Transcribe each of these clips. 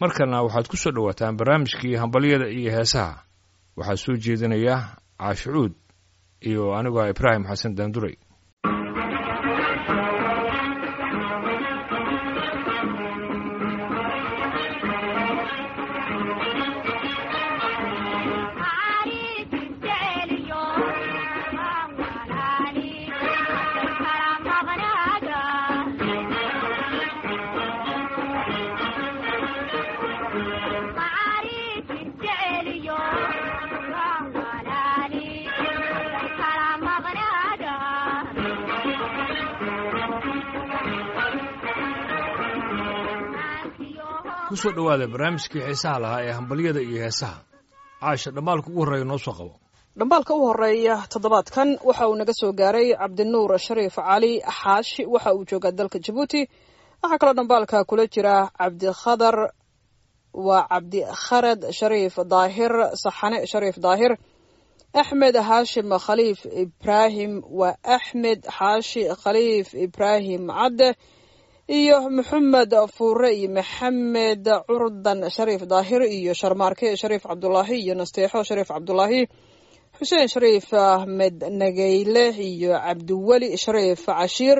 markana waxaad ku soo dhowaataan barnaamijkii hambalyada iyo heesaha waxaa soo jeedinaya caashicuud iyo anigoo ibraahim xasan daanduray kusoo dhowaada barnaamijkii xiisaha lahaa ee hambalyada iyo heesaha caasha dhammaalka ugu horreeya noo soo qabo dhambaalka u horeeya toddobaadkan waxa uu naga soo gaaray cabdinuur shariif cali xaashi waxa uu joogaa dalka jabuuti waxaa kaloo dhambaalka kula jira cabdikhadar waa cabdikharad shariif daahir saxane shariif daahir axmed haashim khaliif ibraahim waa axmed xaashi khaliif ibraahim cadde iyo maxamed fuure iyo maxamed curdan shariif daahir iyo sharmaarke shariif cabdulaahi iyo nasteexo shariif cabdulaahi xuseen shariif ahmed nageyle iyo cabdiweli shariif cashiir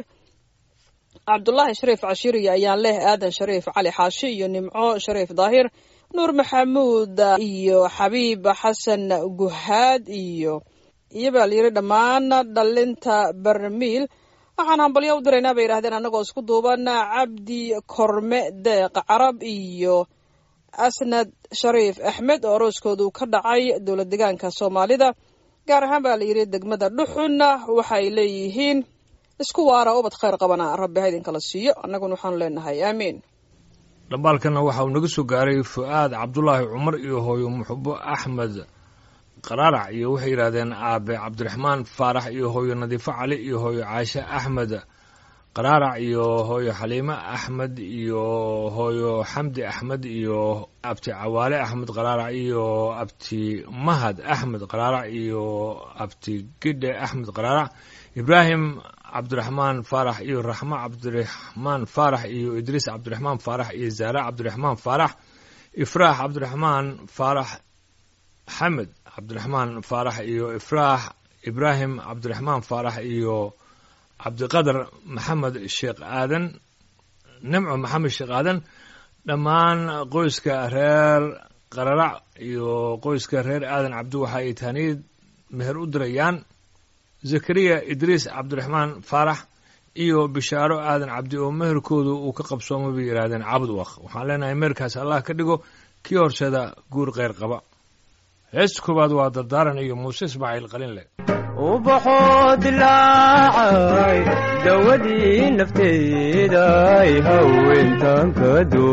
cabdulaahi shariif cashiir iyo ayaan leh aadan shariif cali xaashi iyo nimco shariif daahir nuur maxamuud iyo xabiib xasan guhaad iyo iyobaa la yiri dhammaan dhalinta barmiil waxaan hambalyo u diraynaa bay yidhahdeen annagoo isku duuban cabdi korme deeq carab iyo asnad shariif axmed oo arooskoodu ka dhacay dowlad degaanka soomaalida gaar ahaan baa la yidhi degmada dhuxunna waxay leeyihiin isku waara ubad khayr qabana rabbi ha idinkala siiyo annaguna waxaanu leenahay aamiin dhambaalkana waxa uu naga soo gaaray fu-aad cabdulaahi cumar iyo hooyo muxubo axmed qaraarac iyo waxay yidhahdeen aabe cabdiraxmaan faarax iyo hooyo nadiifo cali iyo hooyo caashe axmed qaraarac iyo hooyo xaliime axmed iyo hooyo xamdi axmed iyo abti cawaale axmed qaraarac iyo abti mahad axmed qaraarac iyo abti gidhe axmed qaraarac ibraahim cabdiraxmaan faarax iyo raxmo cabdiraxmaan faarax iyo idriis cabdiraxmaan faarax iyo zaare cabdiraxmaan faarax ifraax cabdiraxmaan faarax xamed cabdiraxmaan faarax iyo ifraax ibraahim cabdiraxmaan faarax iyo cabdiqadar maxamed sheekh aadan nimco maxamed sheekh aadan dhammaan qoyska reer qararac iyo qoyska reer aadan cabdi waxa ay taaniid meher u dirayaan zakariya idriis cabdiraxmaan faarax iyo bishaaro aadan cabdi oo meherkoodu uu ka qabsoomay bay yidhahdeen cabud waq waxaan leenahay meherkaas allah ka dhigo kii horseeda guur kheyr qaba heesta koowaad waa dardaaran iyo muuse ismaaciil qalinle ubaxoo dilaacay dawadii nafteeday haweentan ka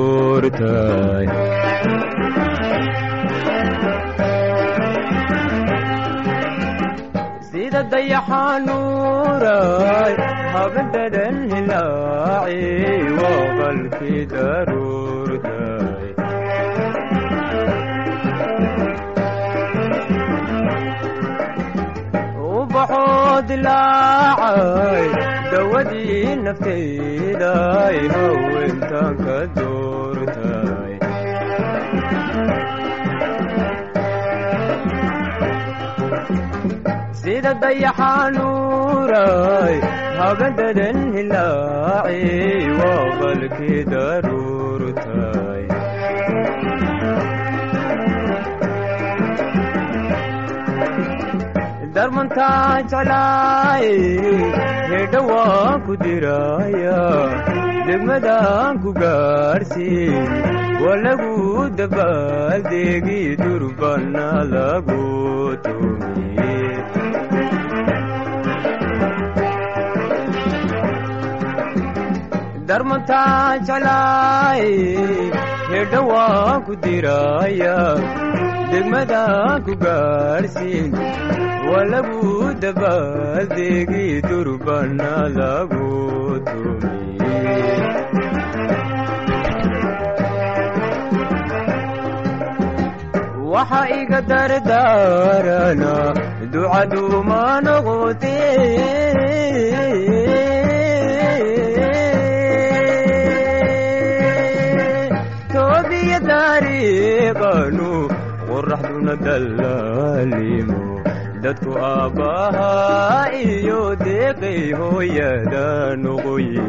doortay sida dayaxanuuray habadadan hilaaci waa qalkii daruurtay ubaxoo dilaacay dawadii nafteeday haweentan ka doortay sida dayaxanuuray habadadan hilaaci waa qalkii daruurtay darmantaa jeclaay hedha waan ku diraya degmadaan ku gaadhsiin waa lagu dabaaldeegi durbana lagu tumiye darmantaa jeclaay hedha waan ku diraya degmadaan ku gaadhsiin waa lagu dabaaldeegi durbana lagu tumiye waxa iga dardaarana ducaduuma noqote toobiyada dariiqanu qoraxduna dallaalimo dadku aabbahaa iyo deeqay hooyada noqoye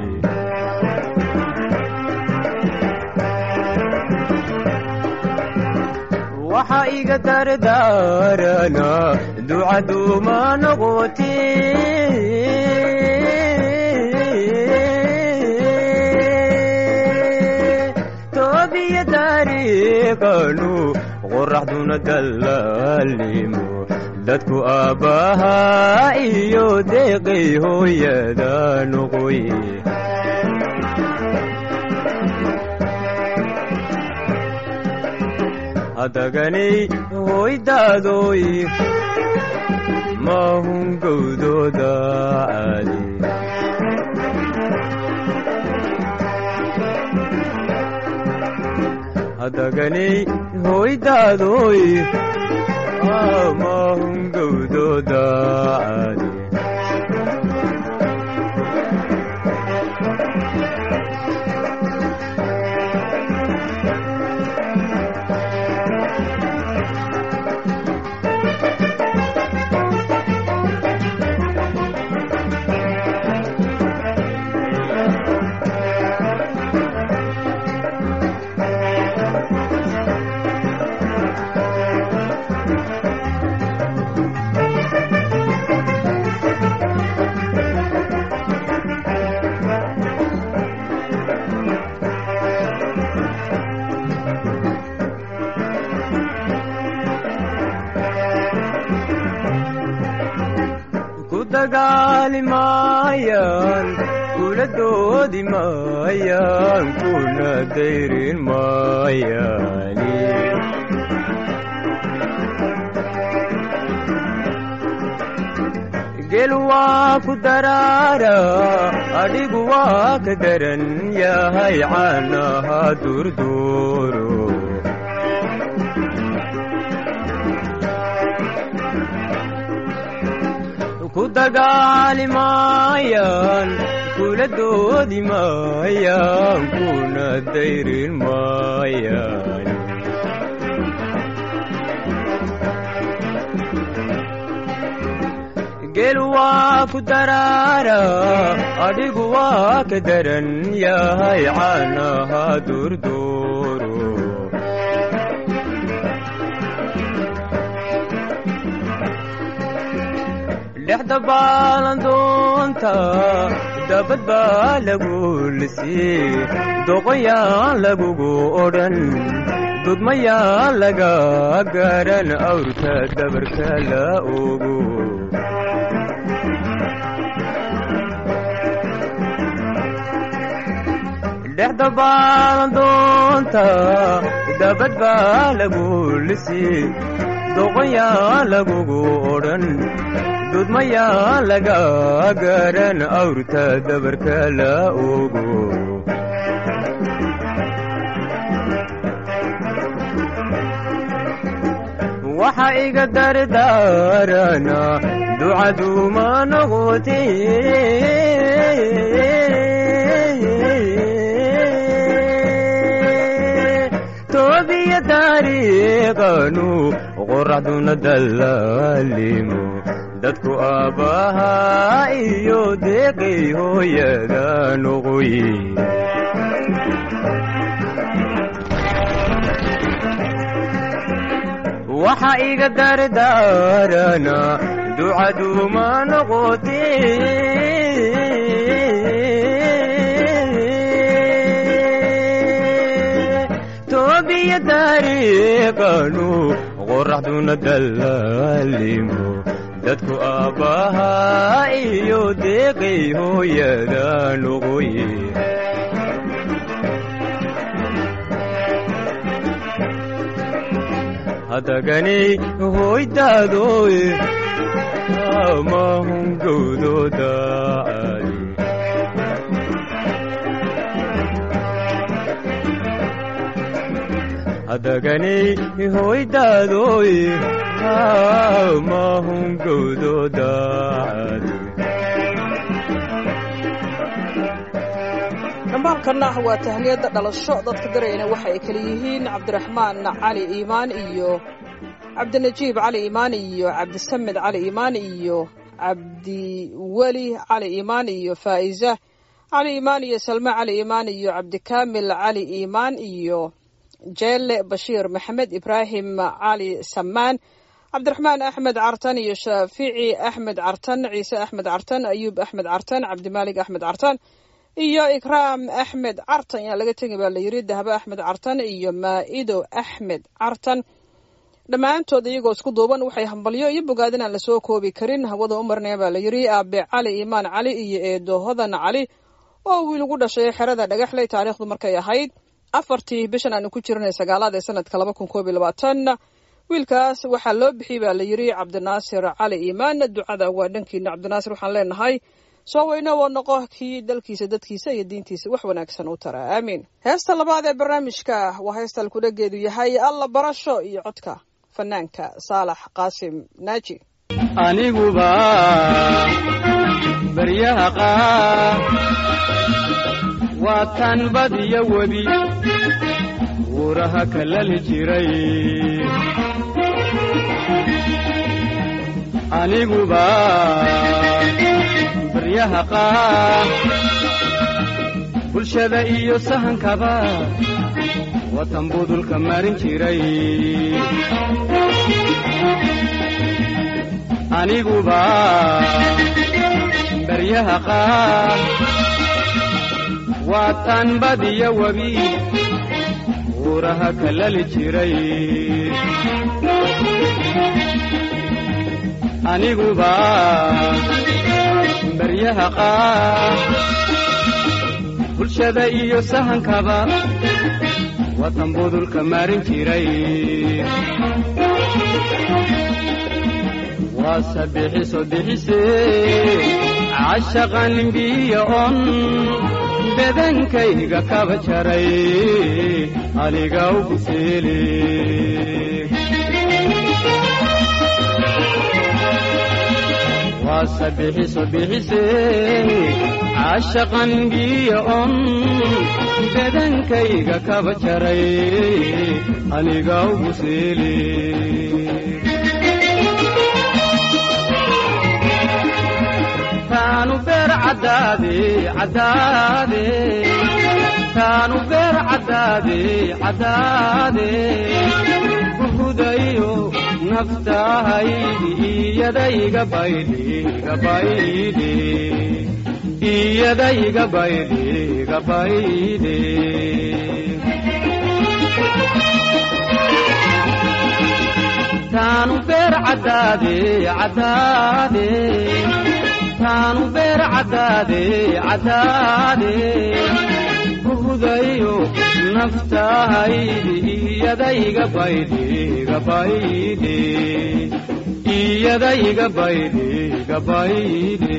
waxa iga dardaarana ducaduuma noqoti toobiya dariiqanu qoraxduna dallaalimo dadku aabbahaa iyo deeqay hooyada noqoye hadaganay hoydaadoy maahun gowdooda caadi hadaganay hoydaadoy maahun gowdooda caadi ku dagaali maayaan kula doodi maayaan kuna dayrin maayaani gel waa ku daraara adhigu waa ka daran yahay caanaha durduuro ku dagaali maayaan kula doodi maayaan kuna dayrin maayaan gel waa ku daraara adhigu waa ka daran yahay caanaha durduuro dhexda baalandoonta dabad baa lagu lisii doqoyaan lagugu odhan dudmayaan laga garan awrka dabarka la ogo dhexda baalandoonta dabad baa lagu lisii doqoyaan lagugu odhan dudmayaa laga garan awrta dabarka la ogo waxa iga dardaarana ducaduuma noqoti toobiya dariiqanu qoraxduna dallaalimo dadku aabbahaa iyo deeqay hooyada noqoye waxa iga dardaarana ducaduuma noqoti toobiya dariiqanu qoraxduna dallaalimo dadku aabbahaa iyo deeqay hooyada noqoye hadaganay hoydaadoy maahun gowdooda caadi hadaganay hoydaadoy maahun gowdooda caadi dhambaalkanna waa tahniyadda dhalasho dadka darayna waxa ay kala yihiin cabdiraxmaan cali iimaan iyo cabdinajiib cali iimaan iyo cabdisamed cali iimaan iyo cabdiweli cali iimaan iyo faa'iza cali iimaan iyo salme cali iimaan iyo cabdikaamil cali iimaan iyo jeelle bashiir maxamed ibraahim cali samaan cabdiraxmaan axmed cartan iyo shaafici axmed cartan ciise axmed cartan ayuub axmed cartan cabdimaalik axmed cartan iyo ikraam axmed cartan yaa laga tegi baa layiri dahbe axmed cartan iyo maa'ido axmed cartan dhammaantood iyagoo isku duuban waxay hambalyo iyo bogaadin aan lasoo koobi karin hawada u marnaya baa layiri aabe cali iimaan cali iyo eedo hodan cali oo wiil ugu dhashay xerada dhagaxley taariikhdu markay ahayd afartii bishan aanu ku jirnay sagaalaad ee sanadka laba kun koob iyo labaatan wiilkaas waxaa loo bixiyey baa layiri cabdinaasir cali iimaan ducada waa dhankiina cabdinaasir waxaan leenahay soo weyne oo noqo kii dalkiisa dadkiisa iyo diintiisa wax wanaagsan u tara aamiin heesta labaad ee barnaamijka waa heesta alkudhageedu yahay alla barasho iyo codka fanaanka saalax qaasim naaji aniguba baryaha qaar waa tan badiyo webi buuraha kalali jiray aniguba baryaha qaar bulshada iyo sahankaba watan budulka marin jiray aniguba baryaha qaar waa tan badiyo webi buuraha kalali jiray aniguba baryaha qaar bulshada iyo sahankaba watan budulka marin jiray waa sabixiso bixise cashaqan biyo on bedankayga kaba jaray aniga ugu seele waa sabixiso bixise cashaqan biyo on bedankayga kaba jaray aniga ugu seele taanu beer caddaade caddaade taanu beer caddaade caddaade buhudayo naftahaydi iyadayga baydhi gabaydhi iyadayga baydhi gabaydhi taanu beer caddaade caddaade taanu beer caddaade caddaade buhudayo naftahaydi iyadayga baydhi gabaydhi iyadayga baydhi gabaydhi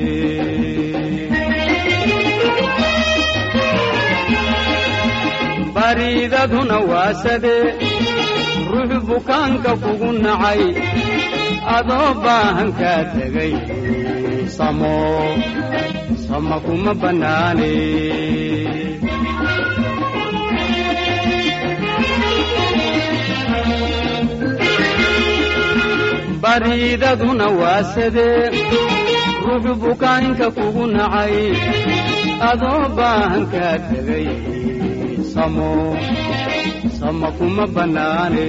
bariidaduna waasade ruux bukaanka kugu nacay adoo baahan kaa tegay samo sama kuma bannaane bariidaduna waasadee ruux bukaanka kugu nacay adoo baahan kaa tegay samo sama kuma bannaane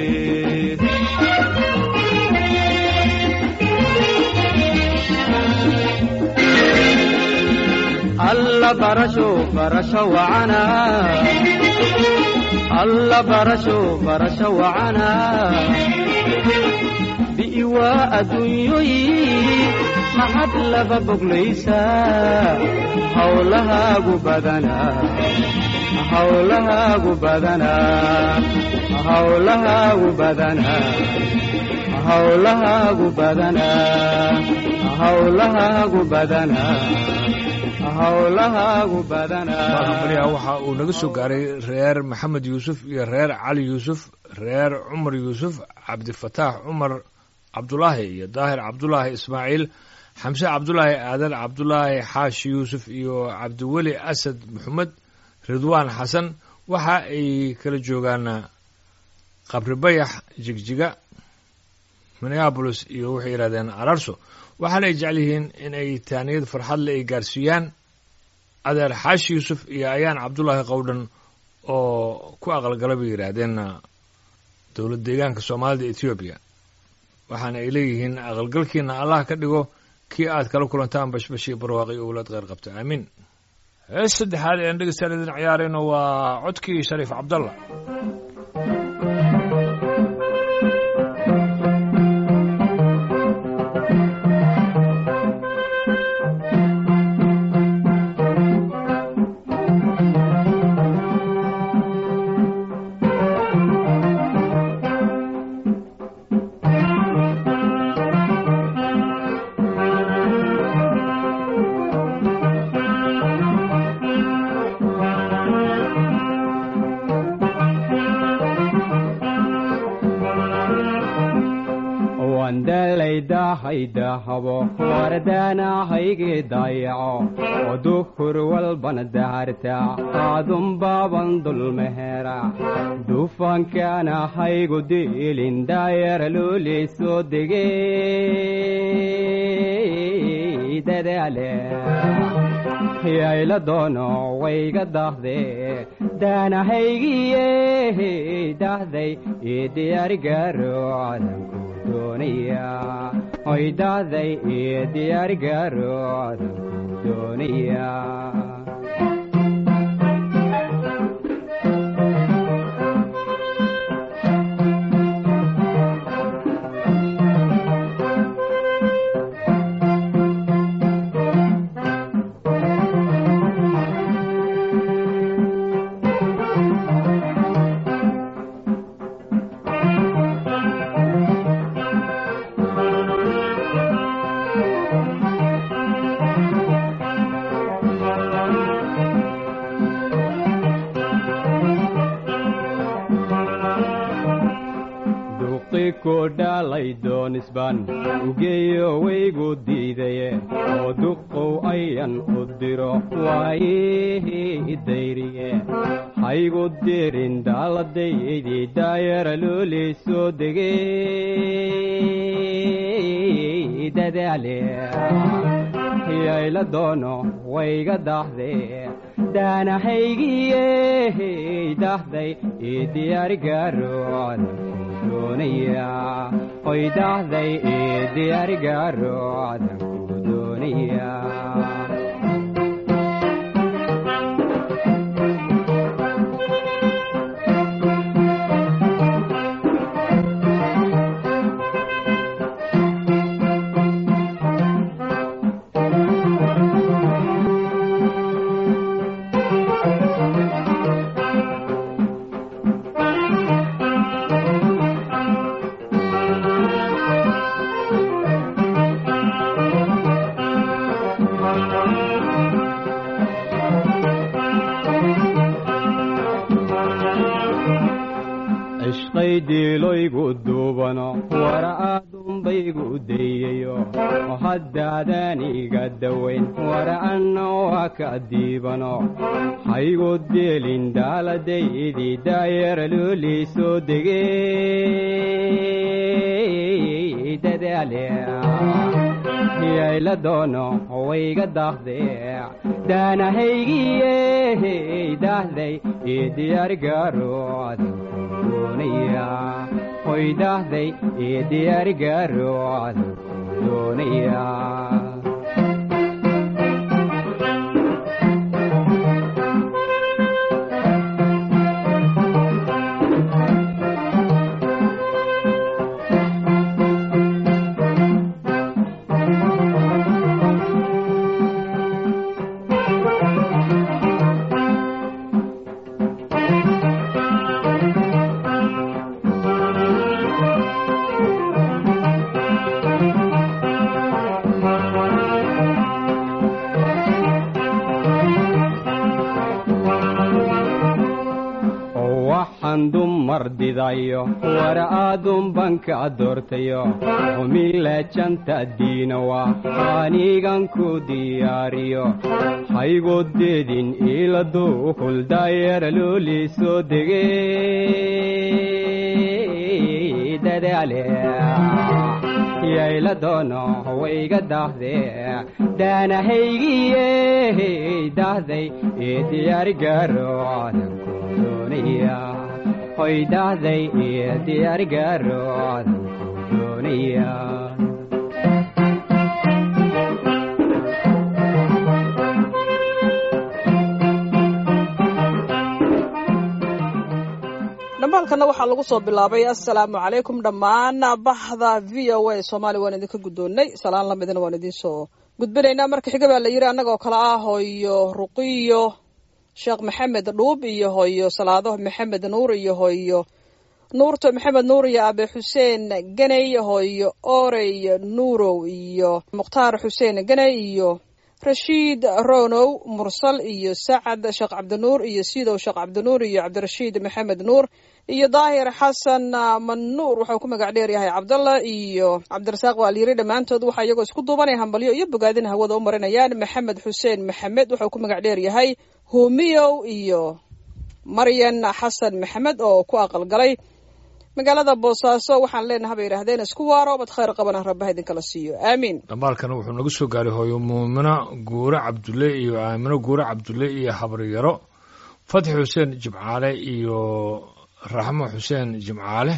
alla barasho barasho wacana alla barasho barasho wacana bi'iwaa adduunyoyi maxad laba boglaysaa hawlahaagu badanaa hawlahaagu badanaa hawlahaagu badanaa hawlahaagu badanaa hawlahaagu badanaa hawlahaagu badanaa baryaa waxa uu naga soo gaaray reer maxamed yuusuf iyo reer cali yuusuf reer cumar yuusuf cabdifataax cumar cabdulaahi iyo daahir cabdulaahi ismaaciil xamse cabdulaahi aadan cabdulaahi xaashi yuusuf iyo cabdiweli asad maxamed ridwaan xasan waxa ay kala joogaan qabri bayax jigjiga minneabolis iyo waxay yidhahdeen ararso waxaana ay jecel yihiin in ay taaniyad farxad le ay gaarsiiyaan adeer xaashi yuusuf iyo ayaan cabdulaahi qowdhan oo ku aqalgala bay yidhaahdeen dowlad deegaanka soomaalida etoobiya waxaana ay leeyihiin aqalgalkiina allah ka dhigo kii aad kala kulantaan bashbash iyo barwaaqi iyo owlaad kheyr qabta aamiin hees saddexaad ean dhegeystaan idin ciyaarayno waa codkii shariif cabdalla dahabo wardaanahaygi dayaco oo duhur walbana daharta aadunbaaban dulmehera dufankaana haygu diilin daayara loolii soo degey dadaale yayla doono wayga dahde daanahaygiye dahday ii diyaarigaaro cadanku doonaya oy dahday ii diyaarigaaro cadanku doonaya dhalay doonisbaan ugeeyo waygu diidaye oo duqow ayan u diro waayihii dayriye haygu dirin daaladaydii daayara loolii soo degey dadaale yayla doono wayga dahde daanahaygiye dahday ii diyaarigaaro doonaya oy dahday ii diyaarigaaro cadanku doonaya cishqaydiiloygu duubano wara aadunbaygu dayayo oo haddaadan iga dawayn wara anna waa ka diibano haygu deelin daaladaydii daayara loolii soo degey dadaale yayla doono wayga dahde daanahaygiye dahday ii diyaarigaaro cadanku doonaya oy dahday ii diyaarigaaro cadanku doonaya doodayo war aadun banka doortayo humile janta diinawa anigan ku diyaariyo haygodeedin iladu kuldayera looli soo degey dadaale yayla doono wayga dahde daanahaygiye dahday ee diyaarigaro adanku doonaya hoy dahday ee diyaarigaro adanku doonaya dhambaalkana waxaa lagu soo bilaabay assalaamu calaykum dhammaan bahda v o a soomaaliya waan idinka guddoonnay salaan lamidna waan idiin soo gudbinaynaa marka xiga baa la yidhi annagoo kale ah hooyo ruqiyo sheekh maxamed dhuub iyo hooyo salaado maxamed nuur iyo hooyo nuurto maxamed nuur iyo abe xuseen ganey hooyo orey nuurow iyo mukhtaar xuseen ganey iyo rashiid ronow mursal iyo sacad sheekh cabdinuur iyo sidow sheekh cabdinuur iyo cabdirashiid maxamed nuur iyo daahir xasan manuur waxau ku magac dheer yahay cabdalla iyo cabdirasaaq waa layiri dhammaantood waxaa iyagoo isku duubanaya hambalyo iyo bogaadin hawada u marinayaan maxamed xuseen maxamed waxau ku magac dheer yahay humiyow iyo maryan xasan maxamed oo ku aqalgalay magaalada boosaaso waxaan leenaha bay yidhaahdeen isku waaro bad khayr qabana rabbaha idinkala siiyo aamiin dhambaalkana wuxuu nagu soo gaaray hooyo muumino guure cabdulle iyo aamino guure cabdulle iyo habaryaro fatxi xuseen jimcaale iyo raxmo xuseen jimcaale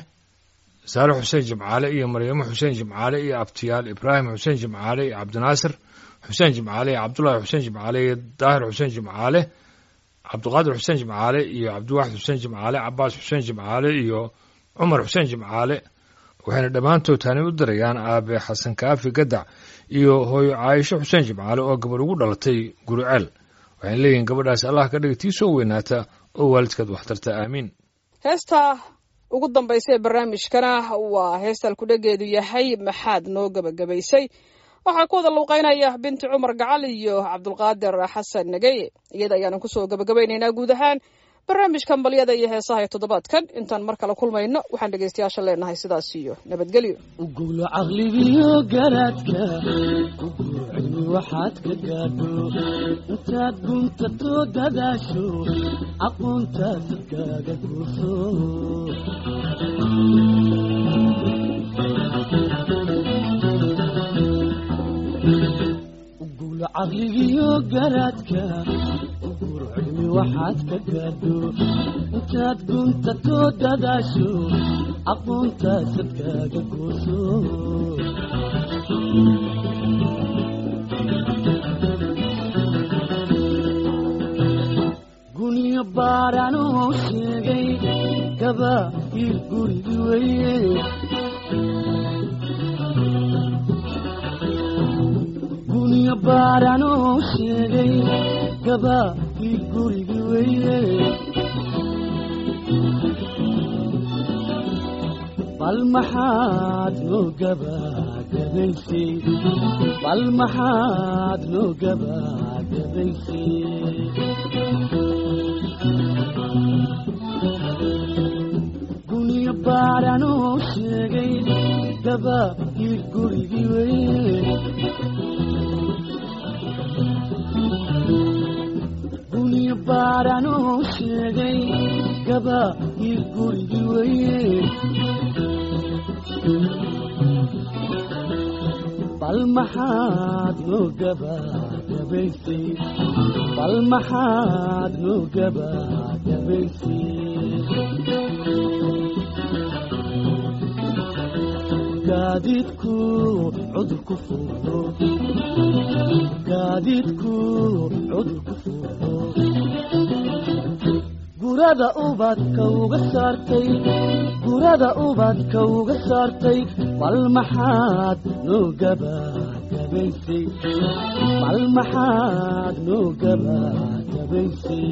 saale xuseen jimcaale iyo maryamo xuseen jimcaale iyo abtiyaal ibraahim xuseen jimcaale iyo cabdinaasir xuseen jimcaale iyo cabdullaahi xuseen jimcaale iyo daahir xuseen jimcaale cabdiqaadir xuseen jimcaale iyo cabdiwaxid xuseen jimcaale cabaas xuseen jimcaale iyo cumar xuseen jimcaale waxayna dhammaantood tani u dirayaan aabe xasan kaafi gadac iyo hooyo caayisho xuseen jimcaale oo gabadh ugu dhalatay guruceel waxayna leeyihiin gabadhaas allah ka dhiga tii soo weynaata oo waalidkeed waxtarta aamiin heesta ugu dambaysa ee barnaamijkana waa heestaan kudhageedu yahay maxaad noo gebagabaysay waxaa ku wada luuqeynaya binti cumar gacal iyo cabdulqaadir xasan nageye iyada ayaanan kusoo gebagabaynaynaa guud ahaan barnaamijkan balyada iyo heesaha ee toddobaadkan intaan mar kale kulmayno waxaan dhegaystayaasha leenahay sidaas iyo nabadgelyo ugulo caqligiyo garaadka ugulo cilmi waxaad ka gaadho intaad guntatoo dadaasho aqoontaad dadkaaga guurso ugulo caqligiyo garaadka ugulo cilmi waxaad ka gaadho intaad guntatoo dadaasho aqoontaad dadkaaga guurso guniyo baadhanoo sheegay gaba ir gurigi weye guniyo baadhanoo sheegay gaba ir gurigi weye bal maxaad noo gabagabaysay bal maxaad noo gabagabaysay guniyo baadhanoo sheegay gaba ir gurigi weye guniyo baadhanoo sheegay gaba ir gurigi weye bal maxaad noo gabagabaysay bal maxaad noo gabagabaysay gaadiidku cudur ku fuulo gaadiidku cudur ku fuulo gurada ubadka uga saartay gurada ubadka uga saartay bal maxaad noo gabagabaysay bal maxaad noo gabagabaysay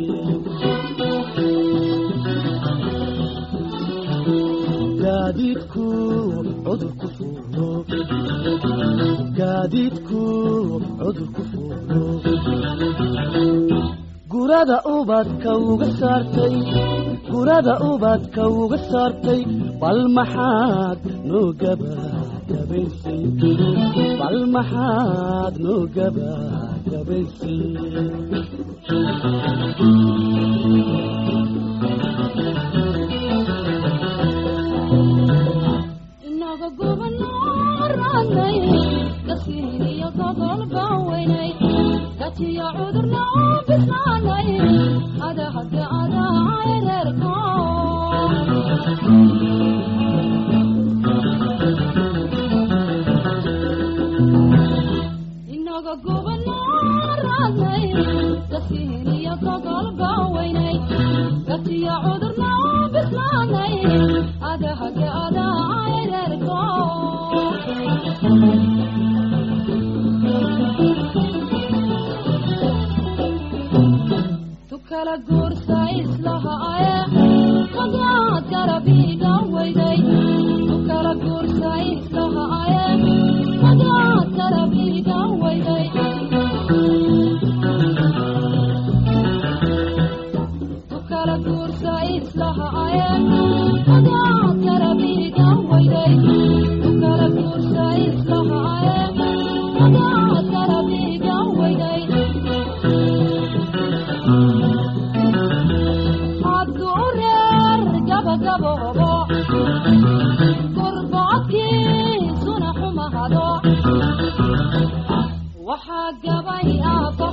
gaadiidku cudur ku fuulo gaadiidku cudur ku fuulo gurada ubadka uga saartay burada ubadka uga saartay bal maxaad noo gabagabaysay bal maxaad noo gabagabaysay inaga gubanaranay gasiiniyo gobol baweynay gajiyo cudurna oo bislaanay adahade adaareerko inaga gubanaranay gasiiniyo gobol baweynay gajiyo cudurna oo bislaanay adahade adaareerko tukala guursa islahaaye magaad garabiga weyday tukala guursa islahaaye magaad garabiga weyday tukala guursa islahaaye magaad garabiga weyday tukala guursa islahaaye magaad garabiga weyday hadduu reer gabagaboobo gurbocodkiisuna xumahado waxaa gabay aabba